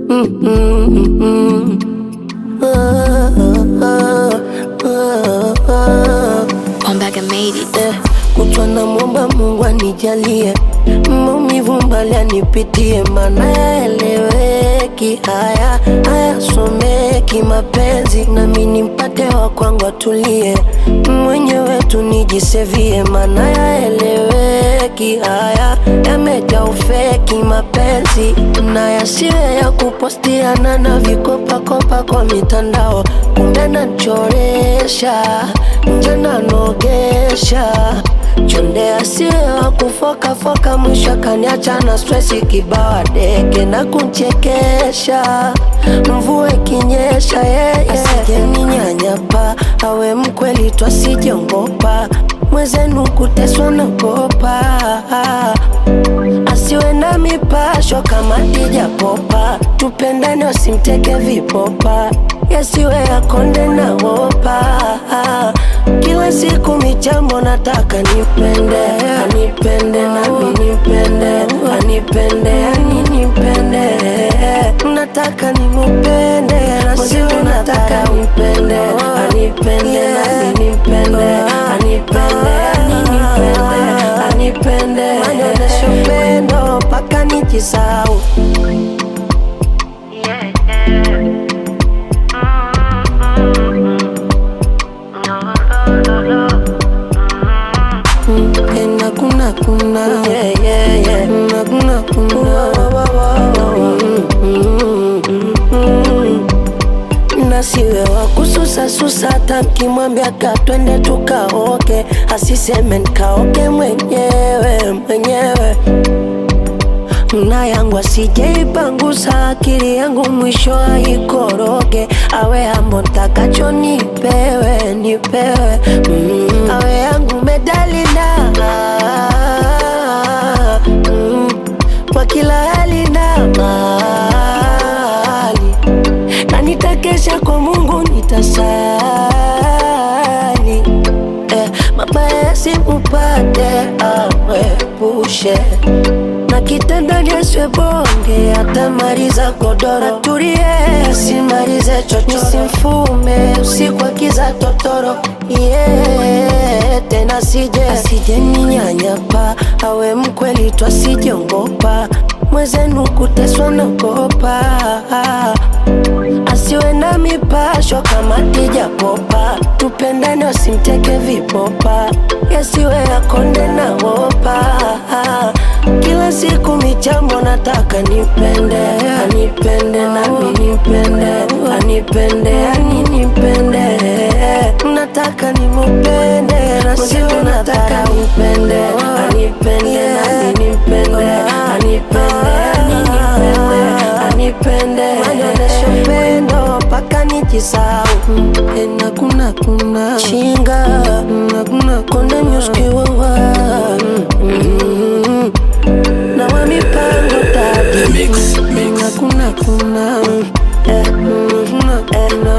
Mm-mm-mm. Ah, ah, ah, ah. Ombaga made it. Eh, kutwa na mwomba Mungu anijalie maumivu mbali anipitie, mana yaeleweki, haya hayasomeki mapenzi, nami nimpate wa kwangu atulie, mwenyewe tu nijisevie, mana yaeleweki, haya yamejaa ufeki mapenzi, na yasiwe ya kupostiana na vikopakopa kwa mitandao, kumbe nachoresha nje nanogesha chonde asiye wa kufokafoka, mwisho akaniacha na stresi kibawa deke na kunchekesha, mvua ikinyesha yeye asijeninyanyapa, awe mkweli twasijongopa, mwezenu kuteswa nagopa, asiwe na mipasho kama Dija Popa, tupendane wasimteke vipopa, yasiwe yakonde na wopa kila siku michambo nataka nipende, anipende nami nipende, anipende ani nipende, nataka nimupende na siwe nataka nipende, anipende nami nipende, anipende ani nipende, anipende anyonyeshe upendo mpaka nijisau Ena kuna kuna yeah, yeah, yeah. Na kuna kuna na siwe wa kususa susa, hata mkimwambia ka twende tukaoke, asiseme nikaoke mwenyewe mwenyewe na yangu asijeipangusa akili yangu mwisho aikoroge, awe hambo ntakacho nipewe nipewe, mm. awe yangu medali na mm. kwa kila hali na mali, na nitakesha kwa Mungu nitasali eh, mabaya yasimupate amwepushe na kitandani asiwe bonge, atamaliza godoro. Tulie, simalize chocho, simfume usiku akiza totoro. Yeah, tena sije asije ninyanyapa, awe mkweli twasijongopa, mwezenu kuteswa nagopa, asiwe na mipasho kama Dija Popa, tupendane wasimteke vipopa, yasiwe yakonde na wopa kila siku michambo nataka nipende, anipende nami nipende, anipende ani nipende, nataka nimupende na sio nataka nipende, anipende nami nipende, anipende ani nipende, anipende anyonyeshe upendo mpaka nijisau ena kuna kuna chinga na kuna konde nyuskiwawa na wa mipango tadi Mix, mix. na kuna kuna eh, mm, eh, na